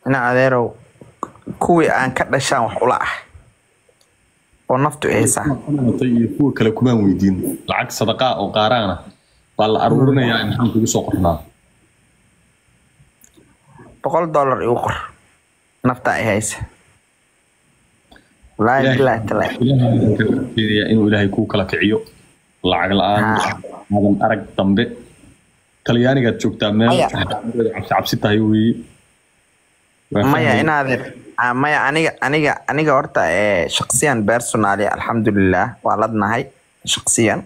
ina adeerow kuwii aan ka dhashaan wax ula ah oo naftu ihaysaa Kuwa iyo kuwa kale kumaan weydiin lacag sadaqaa oo qaaraana baa la aruurinayaa maxaan kugu soo qornaa boqol dollar igu qor naftaa ihaysa wallaahi bilaahi talaa ilaahay waxaan kaga rajeynayaa inuu ilaahay kuu kala kiciyo lacag la-aan Haa. aadan arag dambe talyaanigaad joogtaa meel Maya. cabsi cabsi tahay weeye Waa maya fahmay. inaadeer ah, maya aniga aniga aniga horta eh, shaksiyan personally alxamdulilah waa ladnahay shaksiyan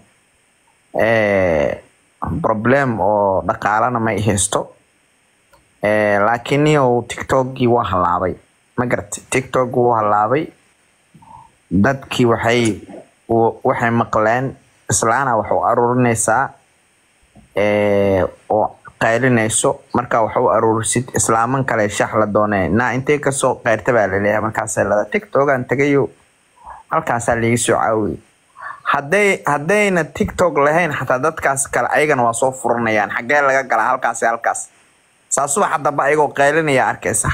Eh, problem oo dhaqaalana ma i haysto Eh, laakiin niyow tiktokgii waa halaabay ma garatay tiktok wuu halaabay dadkii waxay w- waxay maqleen islaana wax u aruurinaysaa eh, oo qaylinayso marka wax u aruurisid islaaman kale shax la doonee naa intee kasoo qayrta baa laleeyahay markaasay lada tiktokan tagayo halkaasaa liiga soo caawiyey hadday haddayna tiktok lahayn xataa dadkaas kale ayagana waa soo furanayaan xaggee laga galaa halkaas iyo halkaas saa subaxa dambe ayagoo qaylinaya arkaysa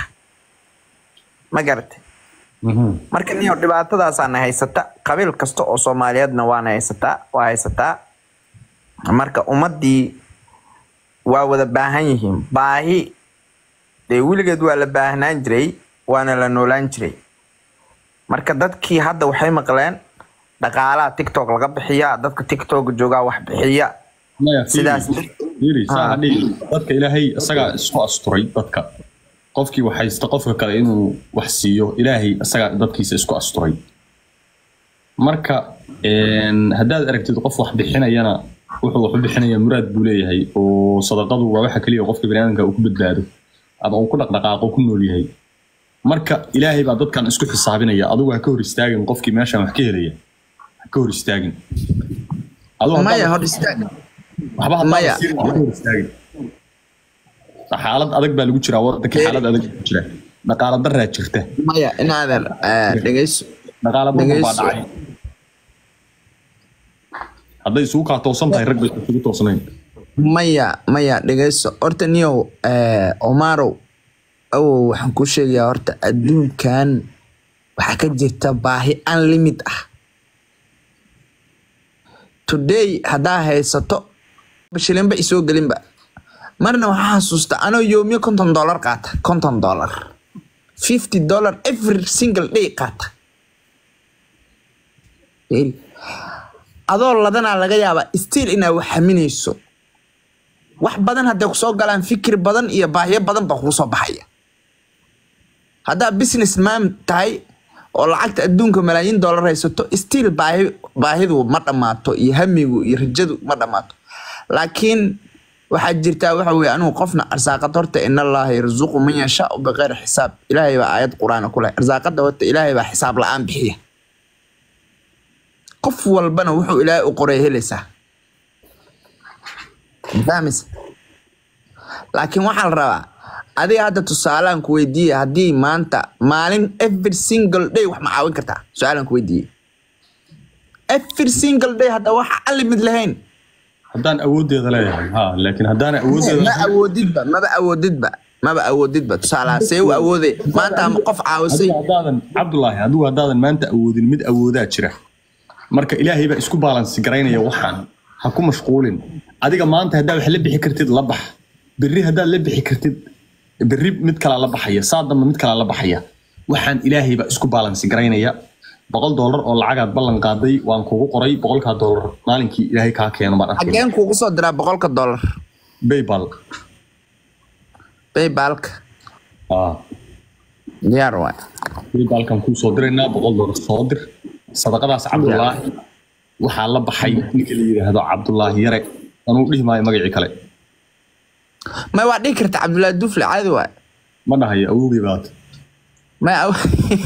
ma garatay Mhm. marka niyo dhibaatadaasaana haysata qabiil kasta oo soomaaliyeedna waana haysataa waa haysataa marka ummadii waa wada baahan yihiin baahi dee weligeed waa la baahnaan jiray waana la noolaan jiray marka dadkii hadda waxay maqleen dhaqaalaha tiktok laga bixiya dadka tiktok joogaa wax bixiya Maya, fiiri. sidaas Fiiri, saa Ah. ha dhihin. dadka ilaahay isagaa isku asturay dadka qofkii wax haysta qofka kale inuu wax siiyo ilaahay isagaa dadkiisa isku asturay marka een, haddaad aragtid qof wax bixinayana wuxuu wax u bixinaya muraad buu leeyahay oo sadaqadu waa waxa keliya oo qofka baniaadamka uu ku badbaado ama uu ku dhaqdhaqaaqo ku nool yahay marka ilaahay baa dadkan isku xisaabinaya adigu ha ka hor istaagin qofkii meeshan wax ka helaya ha ka hor istaagin Adigu haddaad- maya hor istaag waxba haddaan Maya. la siirin, waxba hor istaagin. xaalad adag baa lagu jiraa wadanka xaalad adag baa jira dhaqaala daraa jirta maya inaadeer dhegeyso dhaqaala badan baa Dhegeyso. dhacay hadday isugu kaa toosan tahay rag bay isugu toosnayn maya maya dhegeyso horta niyow eh, omarow awow waxaan kuu sheegayaa horta adduunkan waxaa ka jirta baahi unlimit ah today haddaa haysato shilinba isoo gelinba marna waxaa xasuusta anoo yoomiyo konton dollar qaata konton dollar fifty dollar every single day qaata Really? adoo ladanaa laga yaabaa still inaa wax haminayso wax badan hadday kusoo galaan fikir badan iyo baahiyo badan baa kugu soo baxaya haddaa business man tahay oo lacagta adduunka malaayiin dollar haysato still baahi baahidu ma dhammaato iyo hamigu iyo rajadu ma dhammaato laakiin waxaa jirtaa waxa weye anigu qofna arsaaqad horta in allaha yarzuqu man yashaau biqeyri xisaab ilaahay baa aayad qur-aan ku leh arsaaqada horta ilaahay baa xisaab la-aan bixiya qof walbana wuxuu ilaahay u qoray helaysaa fahmaysa laakiin waxaa la rabaa adiga hadda tusaalaan ku weydiiye haddii maanta maalin every single day wax ma caawin kartaa su-aalaan ku weydiiye every single day hadda waxa alimid lahayn haddaan awooddeeda leeyahay ha laakiin haddaan ma awooddeeda awoodidba maba awoodidba maba awoodidba tusaalaha see u awoode maanta ama qof caawisay adigu haddaadan cabdulaahi adigu haddaadan maanta awoodin mid awoodaa jira marka ilaahay baa isku baalansi garaynaya waxaan ha ku mashquulin adiga maanta haddaa wax la bixi kartid la bax berri haddaad la bixi kartid berri mid kalaa la baxaya saa dambe mid kalaa la baxaya waxaan ilaahay baa isku baalansi garaynaya boqol doolar oo lacagaad ballan qaaday waan kugu qoray boqolkaa doolar maalinkii ilaahay kaa keeno baan arkay xageen kuugu soo diraa boqolka dollar baybal baybalka ah diyaar waay baybalkan kuu soo diraynaa boqol doolar soo dir sadaqadaas cabdulaahi waxaa la baxay ninka la yidhaahdo cabdulaahi yare anuu dhihi maayo magacii kale may waa dhihi karta cabdullaahi dufle caadi waay ma dhahayo awogii baad may aw-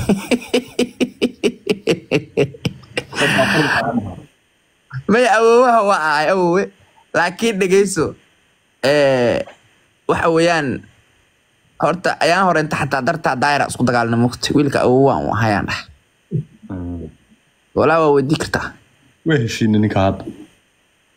may awoowaha waa ahay awowe laakiin dhegeyso eh, waxa weeyaan horta ayaan hore inta xataa dartaa daayira isku dagaalna mugta wiilka awowaan u ahayaan dhah walaa waa weydii kartaa waa heshiina ninka hadda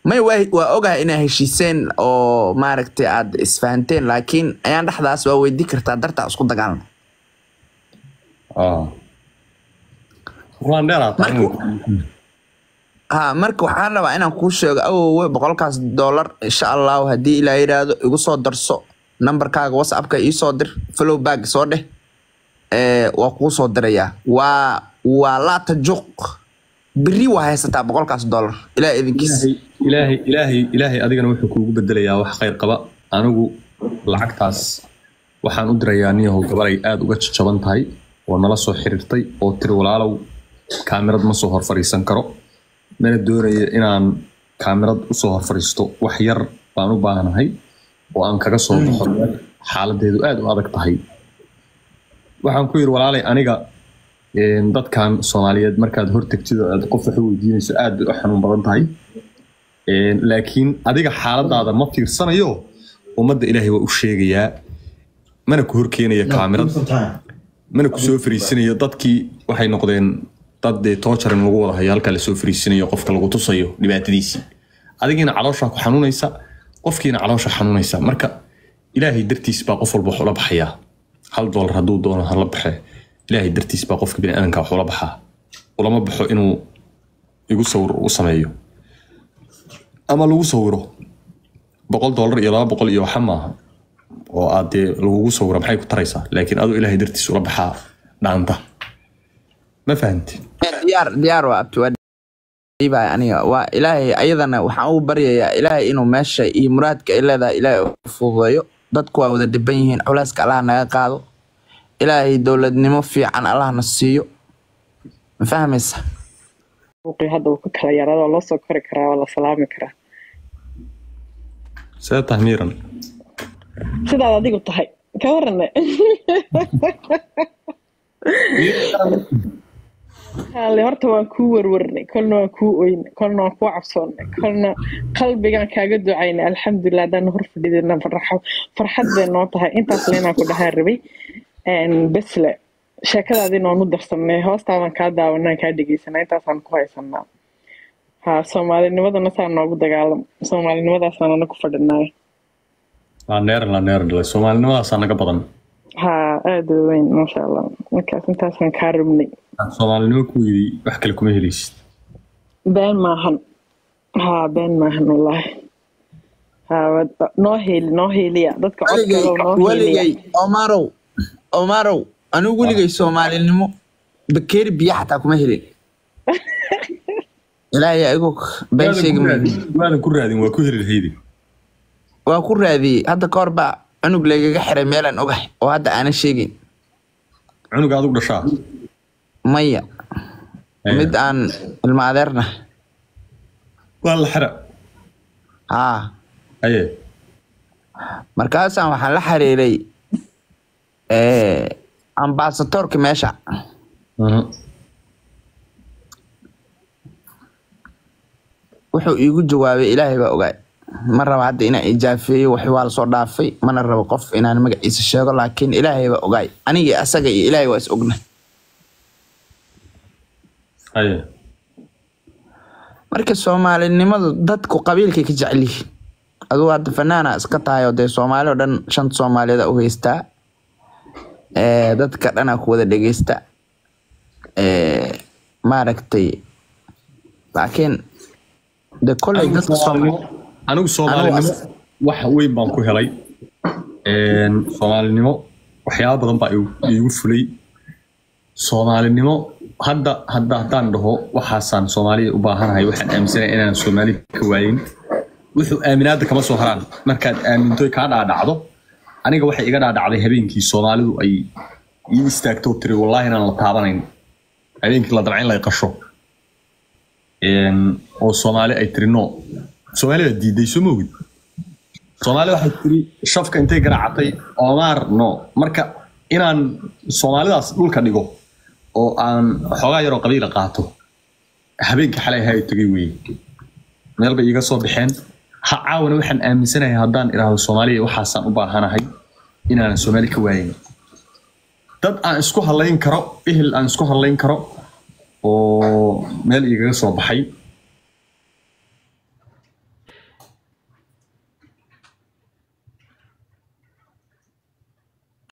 may waa waa ogahay inaa heshiiseen oo maaragtay aad isfahanteen laakiin ayaan dhexdaas waa weydii kartaa dartaa isku dagaalna Ah. Waan dheeraad Marka- ha marka waxaan rabaa inaan kuu sheego awowe boqolkaas dollar insha allahu haddii ilaa yidhaahdo igu soo darso nambarkaaga whatsappka iisoo dir follow back soo dheh ee, waa kuu soo dirayaa waa waa laata juq beri waa haysataa boqolkaas dollar ilaa idinkiis ilaahay ilaahay ilaahay adigana wuxuu kuugu bedelayaa wax khayr qaba anigu lacagtaas waxaan u dirayaa niyahow gabaray aada uga jajaban tahay oo nala soo xiriirtay oo tiri walaalow kaamirad ma soo hor fadhiisan karo mana doonaya inaan kaamirad usoo hor fadhiisto wax yar baan u baahanahay oo aan kaga soo baxo xaaladeedu aada u adag tahay waxaan ku yidhi walaalay aniga een, dadkan soomaaliyeed markaad hortagtid oo aad qof wax u weydiinayso aad bay u xanuun badan tahay Een, laakiin adiga xaaladaada ma fiirsanayo ummadda ilaahay waa u sheegayaa mana ku horkeenaya kaamirad mana ku soo fariisinayo dadkii waxay noqdeen dad dee toojarin lagu wada hayo halkaa lasoo fariisinayo qofka lagu tusayo dhibaatadiisii adigiina calooshaa ku xanuunaysa qofkiina caloosha xanuunaysa marka ilaahay dartiis baa qof walba wax ula baxayaa hal doolar hadduu doono hala baxe ilaahay dartiis baa qofka biniaadanka wax ula baxaa ulama baxo inuu igu sawir u sameeyo ama lagu sawiro boqol doolar iyo laba boqol iyo waxa maaha oo aad dee lagugu sawiro maxay ku taraysaa laakiin aduu ilaahay dartiis ula baxaa dhaanta ma fahanti diyaar diyaar waa abti waa dhiibaya aniga waa ilaahay ayadana waxaan u baryayaa ilaahay inuu meesha iyo muraadka ay leedahay ilaahay u fududeeyo dadku waa wada dhiban yihiin culeyska allah naga qaado ilaahay dowladnimo fiican allahna siiyo ma fahmaysa buuqii hadda uu ka kala yaraado loo soo kori karaa waa la salaami karaa see tahay miiran sidaad adigu tahay ka warane hale horta waan kuu warwarnay kolna waan kuu oynay kolna waan kuu cabsoonnay kolna qalbigaan kaaga ducaynay alxamdulilah haddaan hor fadhidina farxo farxad bay noo tahay intaas leenaan ku dhahaan rabay Een, besle sheekadaadina waan u darsanay hoostaadan kaa daawanaan kaa dhegeysanaa intaasaan ku haysanaa ha soomaalinimadana saa noogu dagaalam soomaalinimadaasaan anagu fadhinaay laneeran laneeran dhalay soomaalinimadaasa naga badan ha aada u weyn maasha allah markaas intaasaan kaa rabnay soomaalinimo ku yidhi wax kale kuma helaysid been maahan ha been maahan wallaahi ha wad- noo heeli noo heeliya dadka codkalo noo heeliya weligay omarow omarow anigu weligay soomaalinimo bakeeri biyo xataa kuma helin ilaahay igu been sheegi maayo. waadan ku raadin waa ku heli lahaydi waa ku raadiyey hadda ka hor baa cunug laygaga xiray meelaan ogahay oo hadda aanan sheegin cunuga adigu dhashaa maya mid aan ilma adeerna waa la xira haa aye markaasaan waxaan la xiriiray ambasadoorka meesha Mhm. wuxuu iigu jawaabay ilaahay baa ogaay ma raba hadda inaan ijaafeeyo wax waa lasoo dhaafay mana rabo qof inaan magaciisa sheego laakiin ilaahay baa ogaay anigii asaga iyo ilaahay waa is ogna aye marka soomaalinimadu dadku qabiilkay ka jecel yihiin adugu hadda fanaana iska tahay oo dee soomaali oo dhan shanta soomaaliyeed u haystaa Ee, dadka dhanaa ku wada dhegeysta Ee, maaragtay laakiin de koley dadka Soomaali- anigu soomaalinimo wax weyn baan ku helay Een, soomaalinimo waxyaaba badan baa igu- iigu fulay soomaalinimo hadda hadda haddaan dhaho waxaasaan soomaaliya u baahanahay waxaan aaminsanahay inaan soomaali ka waayin wuxuu aaminaada kama soo haraan markaad aamintoy kaa dhaadhacdo aniga waxay iga dhaadhacday habeenkii soomaalidu ay ii istaagto tiri wallaahi inaan la taabanayn habeenkii la damcayn la qasho Een, oo soomaali ay tiri no soomaali baa diiday soo moogid soomaali waxay tiri shafka intay garaacatay omaar no marka inaan soomaalidaas dhulka dhigo oo aan xoogaa yaroo qabiila qaato habeenkii xalay ahaa ay tegay weye meel bay iiga soo baxeen ha caawana waxaan aaminsanahay haddaan idhaahdo soomaaliya waxaasaan u baahanahay inaanan soomaali ka waayin dad aan isku hadlayn karo ehel aan isku hadlayn karo oo meel igaga soo baxay